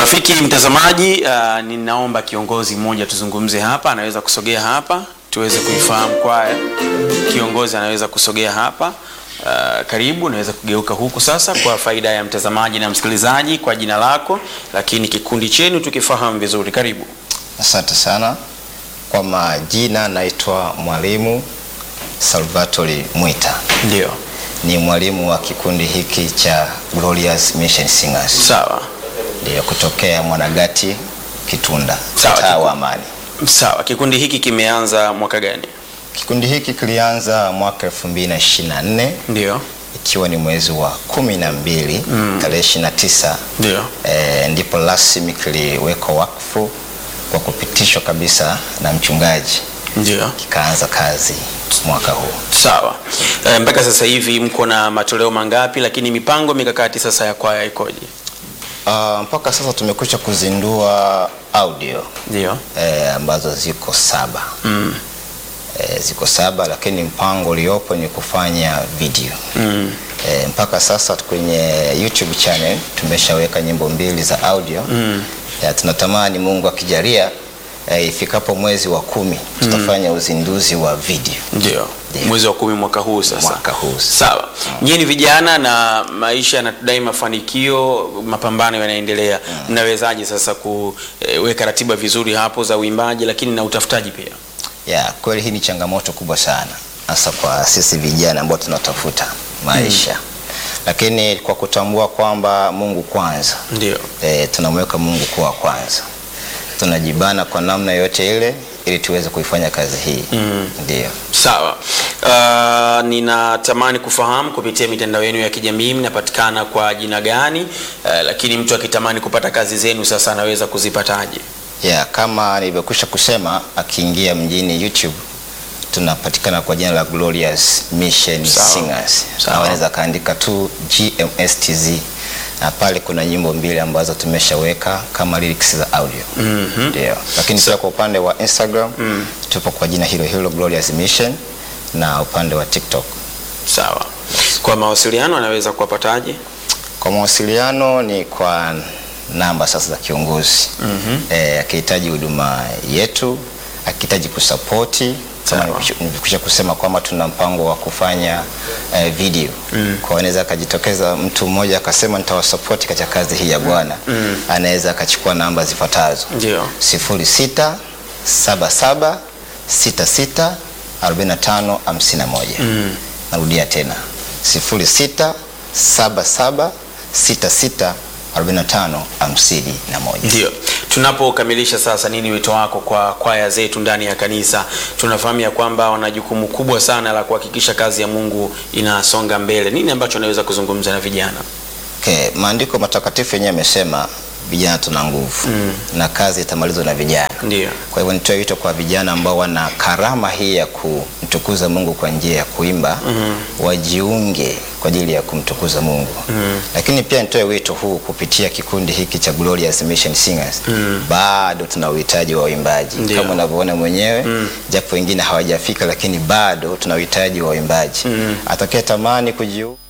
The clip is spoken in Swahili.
Rafiki mtazamaji, uh, ninaomba kiongozi mmoja tuzungumze hapa, anaweza kusogea hapa tuweze kuifahamu kwaya. Kiongozi anaweza kusogea hapa. Uh, karibu, naweza kugeuka huku sasa kwa faida ya mtazamaji na msikilizaji, kwa jina lako, lakini kikundi chenu tukifahamu vizuri. Karibu. Asante sana. Kwa majina naitwa Mwalimu Salvatori Mwita, Ndio, ni mwalimu wa kikundi hiki cha Glorious Mission Singers, sawa ndio kutokea Mwanagati Kitunda, Sawa, mtaa kiku- wa Amani. sawa. Kikundi hiki kimeanza mwaka gani? Kikundi hiki kilianza mwaka 2024 Ndio, ikiwa ni mwezi wa kumi na mbili tarehe 29 ndio, e, ndipo rasmi kiliwekwa wakfu kwa kupitishwa kabisa na mchungaji, ndio. kikaanza kazi mwaka huu. Sawa. E, mpaka sasa hivi mko na matoleo mangapi? Lakini mipango mikakati sasa ya kwaya ikoje? Uh, mpaka sasa tumekwisha kuzindua audio Ndio. eh, ambazo ziko saba Mm. eh, ziko saba, lakini mpango uliopo ni kufanya video Mm. eh, mpaka sasa kwenye YouTube channel tumeshaweka nyimbo mbili za audio Mm. ya, tunatamani Mungu akijalia eh, ifikapo mwezi wa kumi tutafanya uzinduzi wa video Ndio. Ndio. Mwezi wa kumi mwaka huu sasa. mwaka huu. Sawa. Nyinyi ni vijana na maisha yanatudai mafanikio, mapambano yanaendelea. Mnawezaje sasa kuweka ratiba vizuri hapo za uimbaji lakini na utafutaji pia? Ya, kweli hii ni changamoto kubwa sana hasa kwa sisi vijana ambao tunatafuta maisha lakini kwa kutambua kwamba Mungu kwanza Ndio. e, tunamweka Mungu kuwa kwanza, tunajibana kwa namna yote ile ili tuweze kuifanya kazi hii ndio. Sawa. Uh, ninatamani kufahamu kupitia mitandao yenu ya kijamii mnapatikana kwa jina gani? Uh, lakini mtu akitamani kupata kazi zenu sasa anaweza kuzipataje? Ya, kama nilivyokwisha kusema, akiingia mjini YouTube tunapatikana kwa jina la Glorious Mission Sawa. Singers, Sawa. na wanaweza kaandika tu GMSTZ na pale kuna nyimbo mbili ambazo tumeshaweka kama lyrics za audio Mhm. ndio. Lakini pia kwa upande wa Instagram tupo kwa jina hilo hilo Glorious Mission na upande wa TikTok. Sawa. Kwa mawasiliano anaweza kuwapataje? Kwa mawasiliano ni kwa namba sasa za kiongozi eh, akihitaji huduma yetu, akihitaji kusapoti kama Sawa. nilikwisha kusema kwamba tuna mpango wa kufanya eh, video kwa anaweza akajitokeza mtu mmoja akasema nitawasapoti katika kazi hii ya Bwana anaweza akachukua namba zifuatazo Ndio. 06 77 66 45 51. Narudia tena 06 77 66 45 51. Ndio. Tunapokamilisha sasa, nini wito wako kwa kwaya zetu ndani ya kanisa? Tunafahamu ya kwamba wana jukumu kubwa sana la kuhakikisha kazi ya Mungu inasonga mbele. Nini ambacho anaweza kuzungumza na vijana? Okay, maandiko matakatifu yenyewe yamesema vijana tuna nguvu na kazi itamalizwa na vijana. Ndio. Kwa hivyo nitoe wito kwa vijana ambao wana karama hii ya kumtukuza Mungu kwa njia ya kuimba wajiunge kwa ajili ya kumtukuza Mungu. Lakini pia nitoe wito huu kupitia kikundi hiki cha Glorious Mission Singers. Bado tuna uhitaji wa waimbaji Ndio. kama unavyoona mwenyewe, japo wengine hawajafika, lakini bado tuna uhitaji wa waimbaji. Atakaye tamani kujiunga